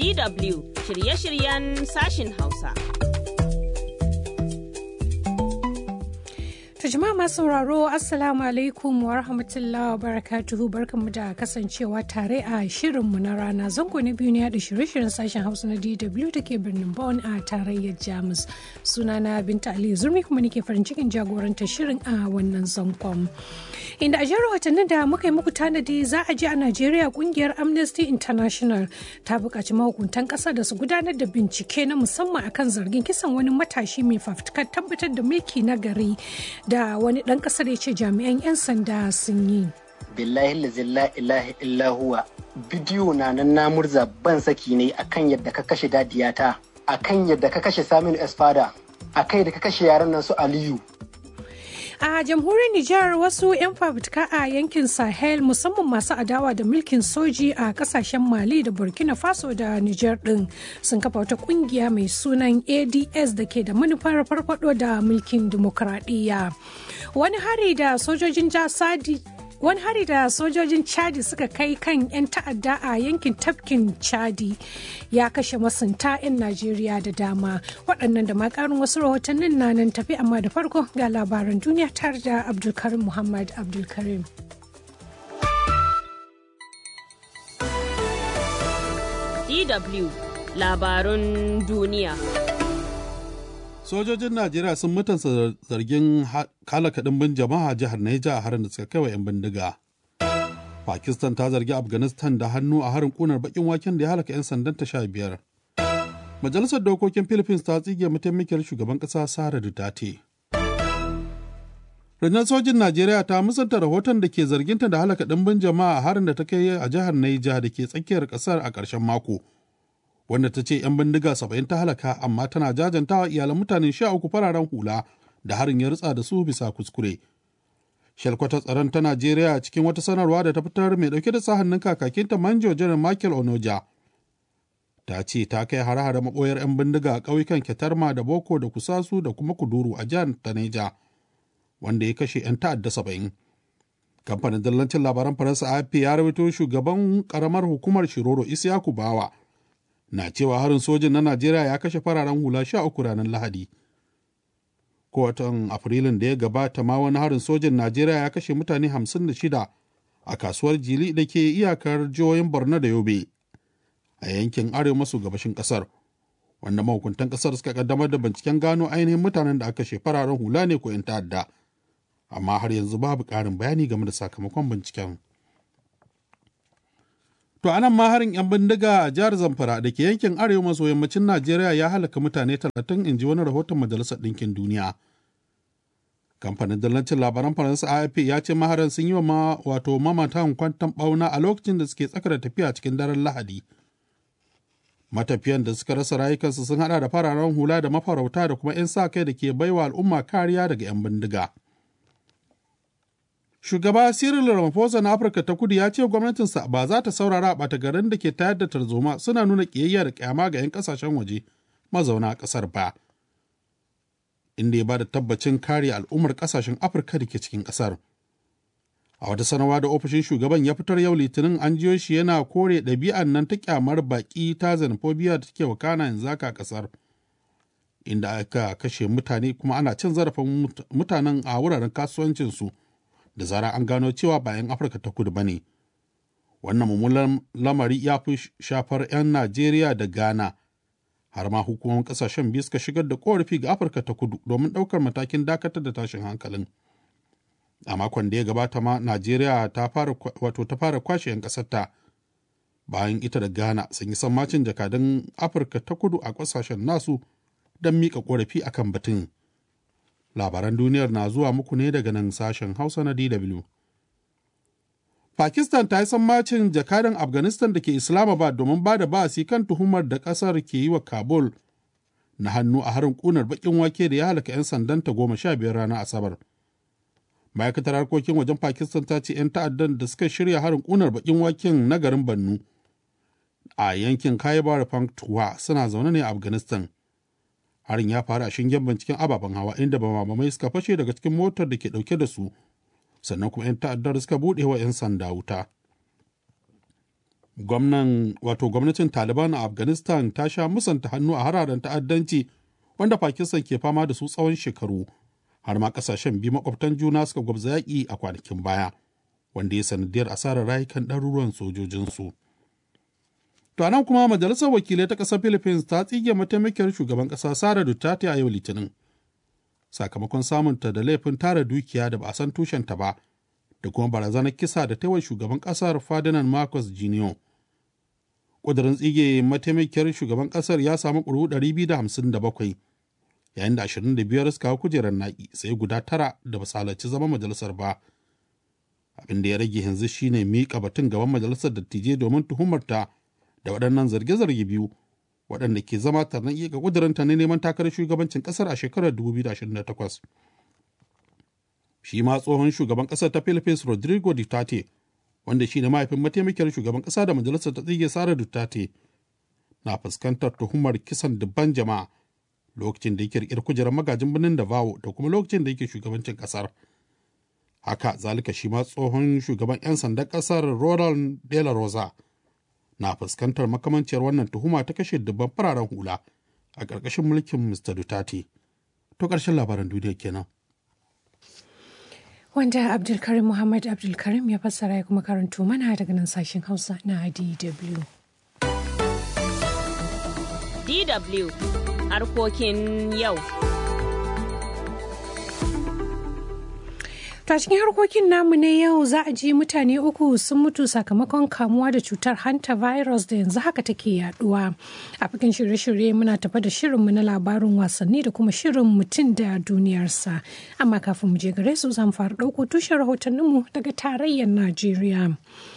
DW shirye-shiryen sashin Hausa. To jama'a masu sauraro Assalamu alaikum wa rahmatullahi wa barakatuhu barkanmu da kasancewa tare a shirinmu na rana zango na biyu ne da shirye-shiryen sashen Hausa na DW da ke birnin Bonn a tarayyar Jamus. Sunana Binta Ali Zurmi kuma nake farin cikin jagorantar shirin a wannan zangon. Inda a jihar watannin da muka yi muku tanadi za a je a Najeriya kungiyar Amnesty International ta buƙaci mahukuntan ƙasa da su gudanar da bincike na musamman akan zargin kisan wani matashi mai fafutukar tabbatar da mulki na gari da wani ɗan ƙasar ya ce jami'an 'yan sanda sun yi. billahi la ilaha illa huwa bidiyo na nan na murza ban saki ne akan yadda ka kashe dadiyata akan yadda ka kashe Saminu Esfada akai da ka kashe yaran nan su Aliyu A jamhuriyar Nijar wasu 'yan fafutuka a yankin Sahel musamman masu adawa da mulkin soji a kasashen Mali da Burkina Faso da Nijar din sun kafa wata kungiya mai sunan ADS da ke da manufar farfado da mulkin dimokuraɗiyya. Wani hari da sojojin jasadi wani hari da sojojin chadi suka kai kan 'yan ta'adda a yankin tafkin chadi ya kashe masunta 'yan najeriya da dama waɗannan da makarin wasu rahotannin na nan tafi amma da farko ga labaran duniya tare da abdulkarim muhammad abdulkarim DW labarun duniya. sojojin najeriya sun mutunta zargin kalaka ɗimbin jama'a jihar Neja a harin da suka kai wa 'yan bindiga pakistan ta zargi afghanistan da hannu a harin kunar bakin waken da ya halaka 'yan sandan ta sha biyar majalisar dokokin philippines ta tsige mataimakiyar shugaban ƙasa sara duterte rundunar sojin najeriya ta musanta rahoton da ke zarginta da halaka ɗimbin jama'a a harin da ta kai a jihar Neja da ke tsakiyar ƙasar a ƙarshen mako wanda ta ce 'yan bindiga saba'in ta halaka amma tana jajantawa iyalan mutane sha uku fararen hula da harin ya ritsa da su bisa kuskure. Shalkwata tsaron ta Najeriya cikin wata sanarwa da ta fitar mai dauke da sa hannun kakakinta Manjo Janar Michael Onoja. Ta ce ta kai hare-hare maɓoyar 'yan bindiga a ƙauyukan Ketarma da Boko da Kusasu da kuma Kuduru a jihar Taneja, wanda ya kashe 'yan ta'adda saba'in. Kamfanin dillancin labaran Faransa AFP ya rawaito shugaban ƙaramar hukumar Shiroro Isiyaku Bawa na cewa harin sojin na Najeriya ya kashe fararen hula sha uku ranar Lahadi. Ko watan Afrilun da ya gabata ma wani harin sojin Najeriya ya kashe mutane hamsin da shida a kasuwar Jili da ke iyakar jihohin Borno da Yobe a yankin arewa maso gabashin kasar. Wanda mahukuntan kasar suka kaddamar da binciken gano ainihin mutanen da aka kashe fararen hula ne ko 'yan ta'adda. Amma har yanzu babu ƙarin bayani game da sakamakon binciken. To anan ma harin 'yan bindiga a jihar Zamfara da ke yankin arewa maso yammacin Najeriya ya halaka mutane talatin in ji wani rahoton Majalisar Ɗinkin Duniya. Kamfanin dillancin labaran Faransa AFP ya ce maharan sun yi wa wato mamatan kwantan ɓauna a lokacin da suke tsaka da tafiya cikin daren Lahadi. Matafiyan da suka rasa rayukansu sun hada da fararen hula da mafarauta da kuma 'yan sa kai da ke baiwa al'umma kariya daga 'yan bindiga. Shugaba Cyril Ramaphosa na Afirka ta Kudu ya ce gwamnatinsa ba za ta saurara a ɓata garin da ke tayar da tarzoma suna nuna ƙiyayya da ƙyama ga 'yan ƙasashen waje mazauna ƙasar ba. Inda ya ba da tabbacin kare al'ummar ƙasashen Afirka da ke cikin ƙasar. A wata sanarwa da ofishin shugaban ya fitar yau Litinin an jiyo shi yana kore ɗabi'an nan ta ƙyamar baƙi ta xenophobia da take wakana yanzu haka a ƙasar. Inda aka kashe mutane kuma ana cin zarafin mutanen a wuraren kasuwancinsu. da zara an gano cewa ba 'yan afirka ta kudu ba ne wannan mummunan lamari ya fi shafar 'yan najeriya da ghana har ma hukumomin kasashen biyu suka shigar da korafi ga afirka ta kudu domin ɗaukar matakin dakatar da tashin hankalin a makon da ya gabata ma najeriya ta fara wato ta fara kwashe 'yan ƙasarta bayan ita da ghana sun yi sammacin jakadun afirka ta kudu a ƙasashen nasu don miƙa korafi akan batun labaran duniyar na zuwa muku ne daga nan sashen hausa na dw pakistan ta yi sammacin jakadan afghanistan da ke islamabad domin ba da ba'asi kan tuhumar da kasar ke yi wa kabul na hannu a harin kunar bakin wake da ya halaka 'yan sandanta goma sha biyar ranar asabar ma'aikatar harkokin wajen pakistan ta ce 'yan ta'addan da suka shirya harin kunar bakin waken na garin bannu a yankin kaibar panktuwa suna zaune ne a afghanistan harin ya faru a shingen binciken ababen hawa inda bamamai suka fashe daga cikin motar da ke dauke da su sannan kuma 'yan ta'addar suka buɗe wa 'yan sanda wuta gwamnan wato gwamnatin taliban a afghanistan ta sha musanta hannu a hararen ta'addanci wanda pakistan ke fama da su tsawon shekaru har ma kasashen biyu makwabtan juna suka gwabza yaƙi a kwanakin baya wanda ya sanadiyar asarar rayukan ɗaruruwan sojojinsu to nan kuma majalisar wakilai ta ƙasar philippines ta tsige mataimakiyar shugaban ƙasa sara duterte a yau litinin sakamakon samunta da laifin tara dukiya da ba a san tushenta ba da kuma barazanar kisa da taiwa shugaban ƙasar ferdinand marcos jr ƙudurin tsige mataimakiyar shugaban ƙasar ya samu ƙuri'u 257 yayin da 25 suka hau kujerar naƙi sai guda tara da ba halarci zama majalisar ba abin da ya rage yanzu shine miƙa batun gaban majalisar dattijai domin tuhumarta da waɗannan zarge-zarge biyu waɗanda ke zama tarnan iya ga ƙudurinta na neman takarar shugabancin ƙasar a shekarar 2028 shi ma tsohon shugaban ƙasar ta philippines rodrigo duterte wanda shi ne mahaifin mataimakiyar shugaban ƙasa da majalisar ta tsige sara duterte na fuskantar tuhumar kisan dubban jama'a lokacin da yake riƙe kujerar magajin birnin Davao da kuma lokacin da yake shugabancin ƙasar. Haka zalika shi ma tsohon shugaban 'yan sandan ƙasar Ronald De La Rosa na fuskantar makamanciyar wannan tuhuma ta kashe dubban fararen hula a ƙarƙashin mulkin Mr. Duterte. To ƙarshen labaran duniya kenan. Wanda Abdulkarim Muhammad Abdulkarim ya fassara ya kuma karanto mana daga nan sashen Hausa na DW. DW harkokin yau. To cikin harkokin namu na yau za a ji mutane uku sun mutu sakamakon kamuwa da cutar hanta virus da yanzu haka take yaduwa. A cikin shirye-shirye muna tafa da shirinmu na labarin wasanni da kuma shirin mutum da duniyarsa. Amma kafin mu je gare su zan fara ɗauko tushen rahotanninmu daga tarayyar Najeriya.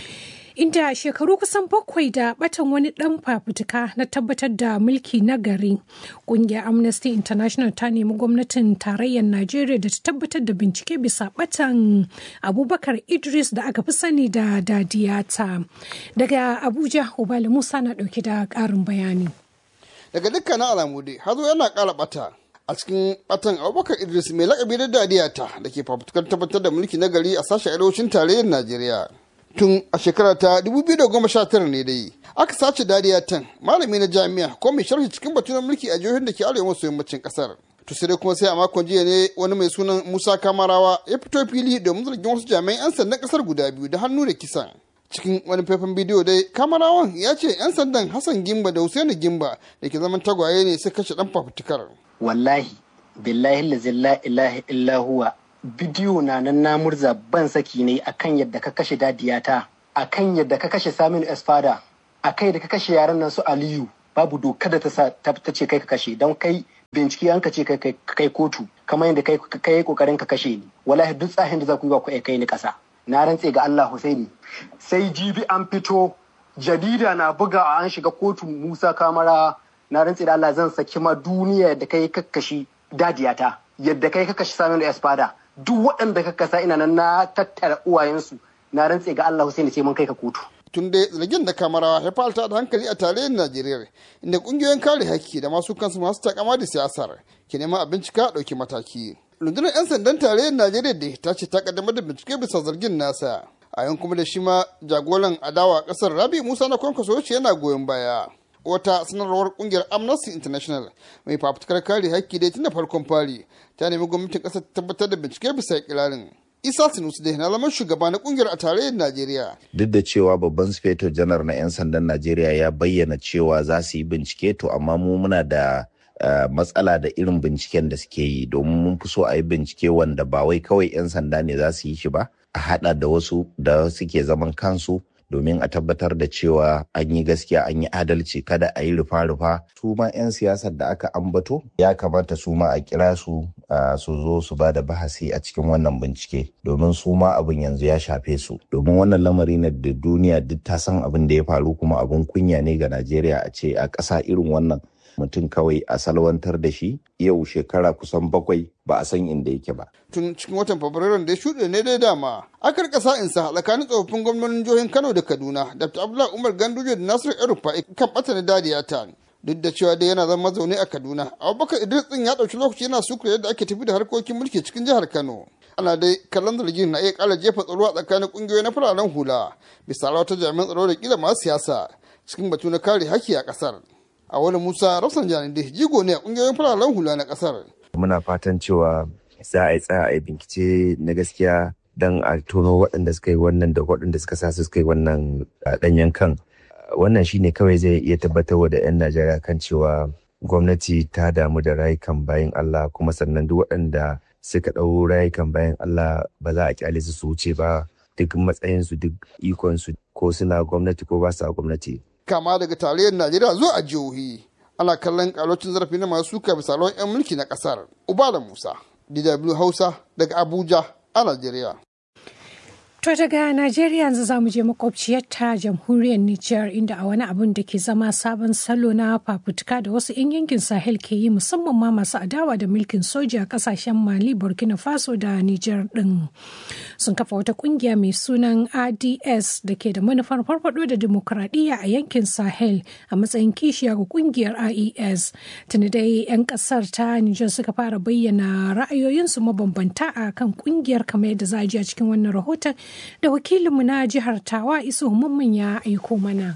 inda shekaru kusan bakwai da batan wani dan fafutuka na tabbatar da mulki na gari kungiyar amnesty international ta nemi gwamnatin tarayyar najeriya da ta tabbatar da bincike bisa batan abubakar idris da aka fi sani da dadiyata daga abuja ubali musa na dauke da karin bayani daga dukkanin alamu dai hazo yana kara bata a cikin batan abubakar idris mai lakabi da dadiyata da ke fafutukar tabbatar da mulki na gari a sashen arewacin tarayyar najeriya tun a shekara ta 2019 ne dai aka sace dariya tan malami na jami'a ko mai sharhi cikin batun mulki a jihohin da ke arewa maso yammacin kasar to sai dai kuma sai a makon jiya ne wani mai sunan musa kamarawa ya fito fili domin zargin wasu jami'an 'yan sandan kasar guda biyu da hannu da kisan cikin wani faifan bidiyo dai kamarawan ya ce 'yan sandan hassan gimba da husaini gimba da ke zaman tagwaye ne sai kashe dan fafutukar wallahi billahi la ilaha illa huwa bidiyo na nan na murza ban saki ne akan yadda ka kashe dadiyata akan yadda ka kashe Saminu Esfada akai da ka kashe yaran nan su Aliyu babu doka da ta sa ta ce kai ka kashe don kai bincike an ka ce kai kai kotu kamar yadda kai kai kokarin ka kashe ni wallahi duk tsahin da za ku yi ba ku kai ni kasa na rantse ga Allah Husaini sai jibi an fito jarida na buga an shiga kotu Musa Kamara na rantse da Allah zan saki ma duniya da kai kakkashi dadiyata yadda kai ka kashe Saminu Esfada duk waɗanda ka kasa ina nan na tattara uwayensu na rantse ga Allah Hussein sai mun kai ka kotu. Tun da zargin da kamarawa ya falta da hankali a tarayyar Najeriya inda kungiyoyin kare haƙƙi da masu kansu masu takama da siyasar ke neman a bincika ɗauki mataki. Rundunar 'yan sandan tarayyar Najeriya da ta ce ta kaddamar da bincike bisa zargin nasa. A yan kuma da shi ma jagoran adawa ƙasar Rabi Musa na kwankwaso yana goyon baya. wata sanarwar kungiyar amnesty international mai fafutukar kare haƙƙi dai tun da farkon fari ta nemi gwamnatin ƙasar ta tabbatar da bincike bisa kirarin isa sinusu dai na zama shugaba na kungiyar a tarayyar najeriya duk da cewa babban sufeto janar na 'yan sandan najeriya ya bayyana cewa za su yi bincike to amma mu muna da Uh, matsala da irin binciken da suke yi domin mun fi so a yi bincike wanda ba wai kawai 'yan sanda ne za su yi shi ba a hada da wasu da suke zaman kansu domin a tabbatar da cewa an yi gaskiya an yi adalci kada a yi rufa-rufa su ma 'yan siyasar da aka ambato ya kamata su ma a kira su su zo su ba da bahasi a cikin wannan bincike domin su ma abin yanzu ya shafe su domin wannan lamari na da duniya duk ta san abin da ya faru kuma abin kunya ne ga najeriya a ce a ƙasa irin wannan mutum kawai a salwantar da shi yau shekara kusan bakwai ba a san inda yake ba. Tun cikin watan Fabrairun da ya shuɗe ne dai dama, aka rika sa'insa tsakanin tsofaffin gwamnonin jihohin Kano da Kaduna, Dr. Abdullahi Umar Ganduje da Nasiru Erufa kan ɓata na dadiya ta. Duk da cewa dai yana zama zaune a Kaduna, Abubakar Idris ɗin ya ɗauki lokaci yana sukura yadda ake tafi da harkokin mulki cikin jihar Kano. ana dai kallon zargin na iya kara jefa tsaro a tsakanin kungiyoyi na fararen hula bisa wata jami'an tsaro da kila masu siyasa cikin batu na kare haƙƙi a ƙasar a wani musa rafsan janin da jigo ne a kungiyoyin fararen hula na ƙasar muna fatan cewa za a yi tsaya a yi bincike na gaskiya don a tono waɗanda suka yi wannan da waɗanda suka sa su suka yi wannan ɗanyen kan wannan shine kawai zai iya tabbatar da 'yan najeriya kan cewa gwamnati ta damu da rayukan bayan allah kuma sannan duk waɗanda suka ɗau rayukan bayan allah ba za a kyale su su wuce ba duk matsayinsu duk ikonsu ko suna gwamnati ko ba sa gwamnati kama daga tarayyar najeriya zuwa a jihohi ana kallon kalocin zarafi na masu suka bisa 'yan mulki na kasar ubala musa dw hausa daga abuja a najeriya To daga Najeriya yanzu za mu je makwabciyarta jamhuriyar Nijar inda a wani abun da ke zama sabon salo na fafutuka da wasu 'yan yankin Sahel ke yi musamman ma masu adawa da mulkin soja a kasashen Mali, Burkina Faso da Nijar din. Sun kafa wata kungiya mai sunan ADS da ke da manufar farfado da dimokuraɗiyya a yankin Sahel a matsayin kishiya ga kungiyar IES. Tuni dai 'yan kasar ta Nijar suka fara bayyana ra'ayoyinsu mabambanta a kan kungiyar kamar yadda za a ji a cikin wannan rahoton da wakilinmu na jihar tawa iso mamman ya aiko mana.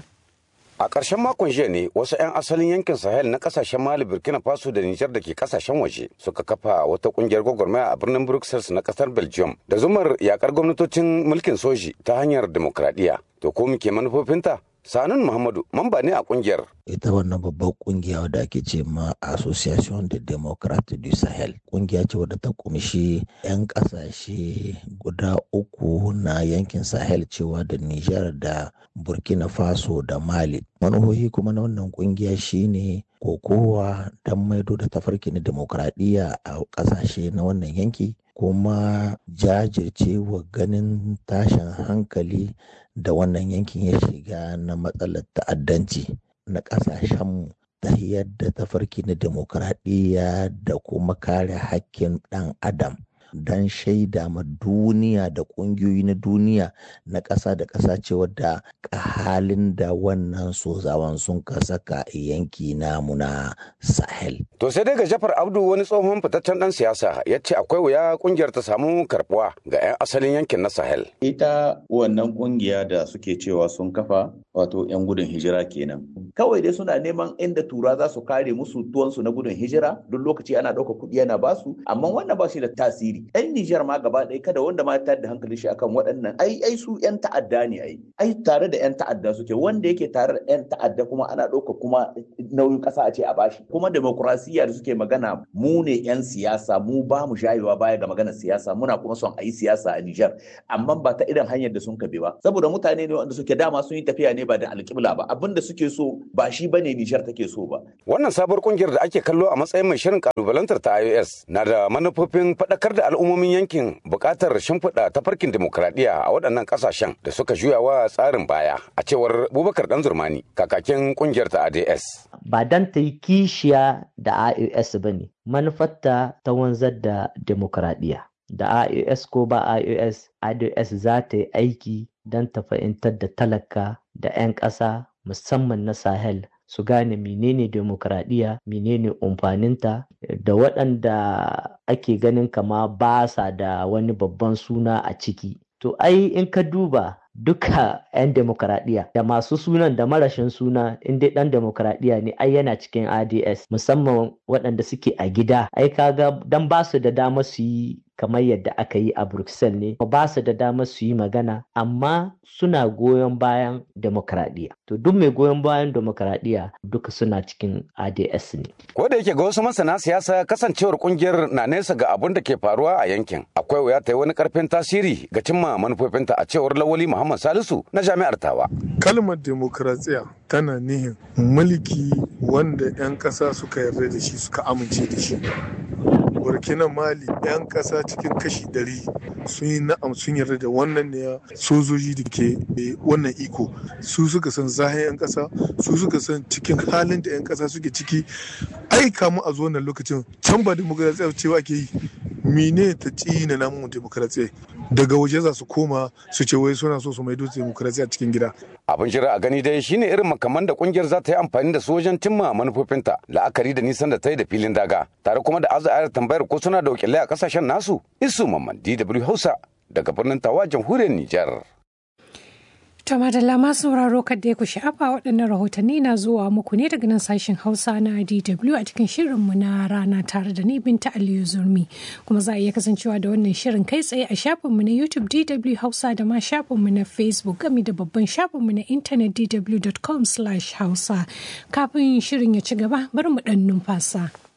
A ƙarshen makon jiya ne wasu 'yan asalin yankin Sahel na ƙasashen Mali, Burkina Faso da Nijar da ke ƙasashen waje suka kafa wata ƙungiyar gwagwarmaya a birnin Brussels na ƙasar Belgium da zumar yakar gwamnatocin mulkin soji ta hanyar demokradiyya. To ko muke manufofinta? Sanun Muhammadu mamba ne a kungiyar. Ita wannan babbar kungiya wadda ake ce ma Association de Democrate du Sahel. Kungiya ce wadda ta kumshi 'yan kasashe guda uku na yankin Sahel cewa da Nijar da Burkina Faso da Mali. Manuhohi kuma na wannan kungiya shine kokowa don maido da tafarki na demokradiyya a kasashe na wannan yanki kuma jajircewa ganin tashin hankali da wannan yankin ya shiga na matsalar ta'addanci na ƙasashenmu ta yadda tafarki na demokradiyya da kuma kare hakkin ɗan adam don shaida ma duniya da ƙungiyoyi na duniya na ƙasa da ƙasa cewa da halin da wannan sozawan sun ka saka yanki namu na sahel. To sai dai ga Jafar Abdu wani tsohon fitaccen ɗan siyasa ya ce akwai wuya ƙungiyar ta samu karɓuwa ga 'yan asalin yankin na sahel. Ita wannan ƙungiya da suke cewa sun kafa wato 'yan gudun hijira kenan. Kawai dai suna neman inda tura za su kare musu tuwansu na gudun hijira duk lokaci ana ɗauka kuɗi yana basu amma wannan ba shi da tasiri. 'Yan Nijar ma gaba ɗaya kada wanda ma ta da hankali shi akan waɗannan ai ai su 'yan ta'adda ne ai. Ai tare da 'yan ta'adda suke wanda yake tare da 'yan ta'adda kuma ana ɗauka kuma nauyin ƙasa a ce a bashi. Kuma demokrasiya da suke magana mu ne 'yan siyasa mu ba mu shayewa baya ga maganar siyasa muna kuma son a yi siyasa a Nijar amma ba ta irin hanyar da sun kabe ba saboda mutane ne wanda suke dama sun yi tafiya ne ba da alƙibla ba abin da suke so ba shi bane Nijar take so ba. Wannan sabuwar kungiyar da ake kallo a matsayin mai shirin kalubalantar ta iOS na da manufofin faɗakar da al'ummomin yankin buƙatar shimfiɗa tafarkin dimokuraɗiyya a waɗannan ƙasashen da suka juya wa tsarin baya a cewar Bubakar Dan Zurmani kakakin kungiyar ta ADS. Ba dan ta yi kishiya da IOS ba ne manufarta ta wanzar da dimokuraɗiyya. Da IOS ko ba IOS, IOS za ta yi aiki don ta fahimtar da talaka da 'yan ƙasa musamman na Sahel su gane menene demokradiyya menene umfaninta da waɗanda ake ganin kama ba sa da wani babban suna a ciki to ai in ka duba duka 'yan demokradiyya da masu sunan da marashin suna in dai dan demokradiyya ne ai yana cikin ads musamman waɗanda suke a gida ai kaga dan ba su da dama su yi kamar yadda aka yi a bruxelles ne ba su da dama su yi magana amma suna goyon bayan demokradiyya to duk mai goyon bayan demokradiyya duka suna cikin ads ne ko da yake ga wasu masana siyasa kasancewar kungiyar na nesa ga abin da ke faruwa a yankin akwai wuya ta yi wani karfin tasiri ga cimma manufofinta a cewar lawali Muhammad Salisu na jami'ar Tawa. Kalmar demokratsiya tana nihin mulki wanda 'yan ƙasa suka yarda da shi suka amince da shi. burkina mali 'yan ƙasa cikin kashi ɗari sun yi na'am sun yarda da wannan ne sojoji da ke wannan iko su suka san zahin 'yan ƙasa su suka san cikin halin da 'yan ƙasa suke ciki ai kamu a zo wannan lokacin can ba demokratsiya cewa ke yi mine ta tsina namu demokrasiya daga waje za su koma su ce wai suna so su maido demokrasiya cikin gida abin jira a gani dai shine irin makaman da kungiyar za ta yi amfani da su wajen cimma manufofinta la'akari da nisan da ta yi da filin daga tare kuma da azayar tambayar ko suna da wakilai a kasashen nasu isu mamman dw hausa daga birnin tawa jamhuriyar nijar To madalla masu sauraro kadda ya ku sha'afa waɗannan rahotanni na zuwa muku ne daga nan sashen Hausa na DW a cikin shirinmu na rana tare da ni Binta Aliyu Zurmi. Kuma za a iya kasancewa da wannan shirin kai tsaye a shafinmu na YouTube DW Hausa da ma shafinmu na Facebook gami da babban shafinmu na intanet dw.com/hausa. Kafin shirin ya ci gaba bari mu ɗan numfasa.